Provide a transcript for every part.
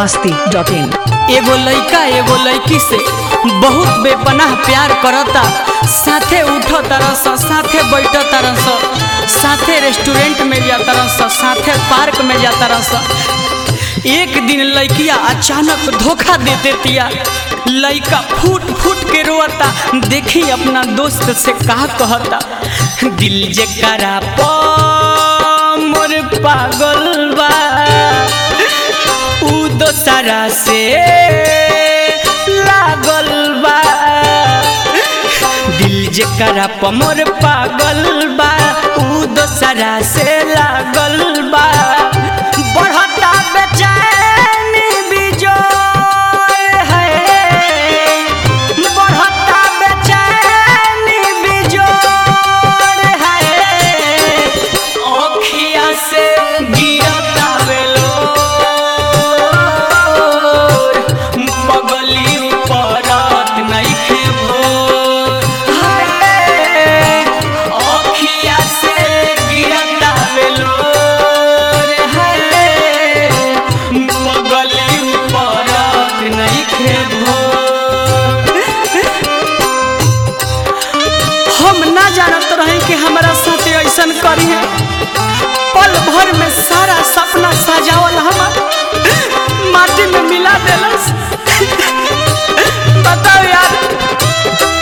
मस्ती dot इन एगो लइका एगो लइकी से बहुत बेपनाह प्यार करता साथे उठ तरस साथे बैठ तरस साथे रेस्टोरेंट में जा तरस साथे पार्क में जा तरस एक दिन लइकिया अचानक धोखा दे देतिया लइका फूट फूट के रोता देखी अपना दोस्त से कहा कहता दिल जे करा प मोर पागल बा उ दोसरा से लागल बा दिल जेकरा पमर पागल बा उ दोसरा से लागल बा बढ़ता बेचैनी बिजोर है बढ़ता बेचैनी बिजोर है ओखिया से गिरता बेलोर पगली परत नइखे भोर हाय ओखिया से गिरता बेलोर हाय पगली परत नइखे भोर हम ना जानत रही कि हमारा साथे ऐसन करी है पल भर में सारा सपना सजावल हमार माटी में मिला देलस बताओ यार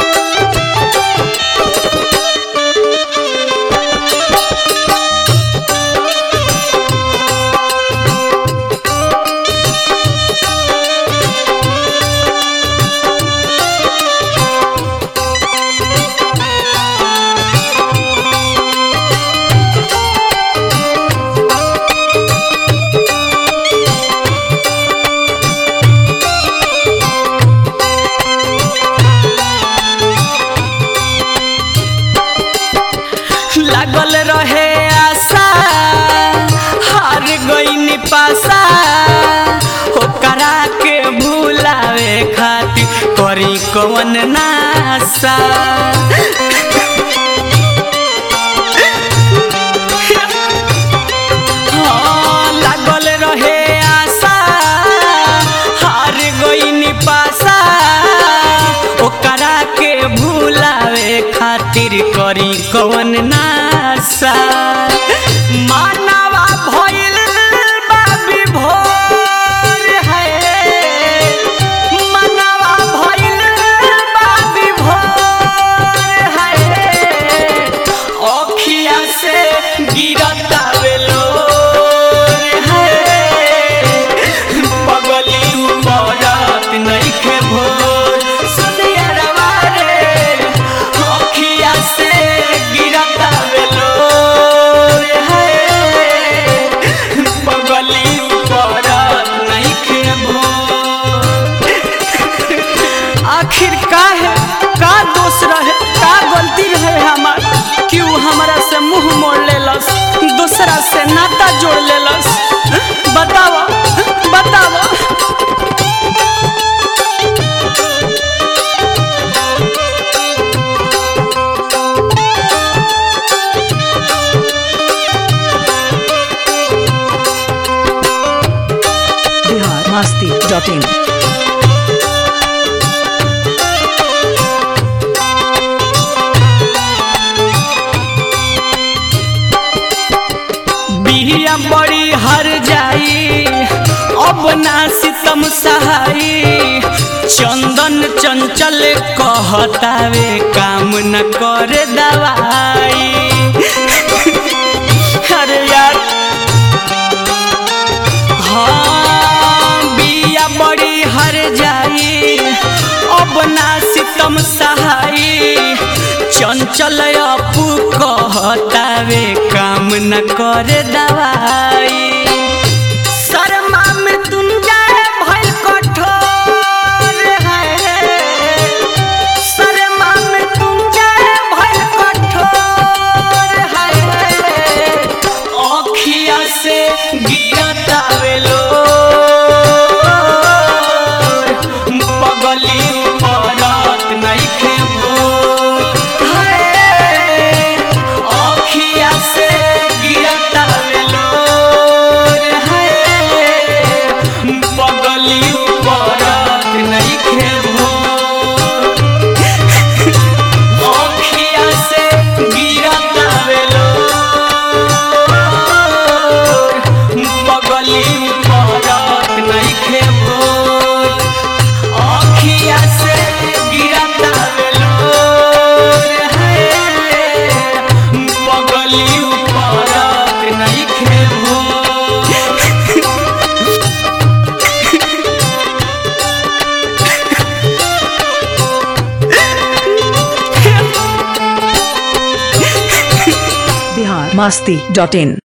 लागल रहे आशा हार गई पासा ओकरा के भूलावे खातिर करी कवन नासा हाँ, लागल रहे आशा हार गई पासा ओकरा के भूलावे खातिर करी कवन नासा मानवा भइल बा विभोर है मानवा भइल बा विभोर है अखिया से गिरता बेलोर है पगली पड़त नइखे भोर सुनियरवा रे अखिया से गिरता बेलोर है पगली पड़त नइखे भोर आखिर का है का दोष रहे का गलती रहे हमार क्यों हमारा से मुंह मोड़ लेलस दूसरा से नाता जोड़ लेलस बतावा बतावा बिहार मस्ती डॉट इन बिहिया बड़ी हर जाई अब ना सितम सहाई चंदन चंचल कहतावे काम न करे दवाई अरे यार हाँ बिया बड़ी हर जाई अब ना सितम सहाई चंचल अपू कहतावे काम न करे दवाई शर्मा में तुम जाए भइल कठोर है शर्मा में तुम जाए भइल कठोर है अखिया से गिरता बेलोर पगली पड़त नइखे भोर है अखिया से गिरता बेलोर नइखे भोर अखिया से गिरता बेलोर है पगली उपरत नइखे भोर बिहार मस्ती डॉट इन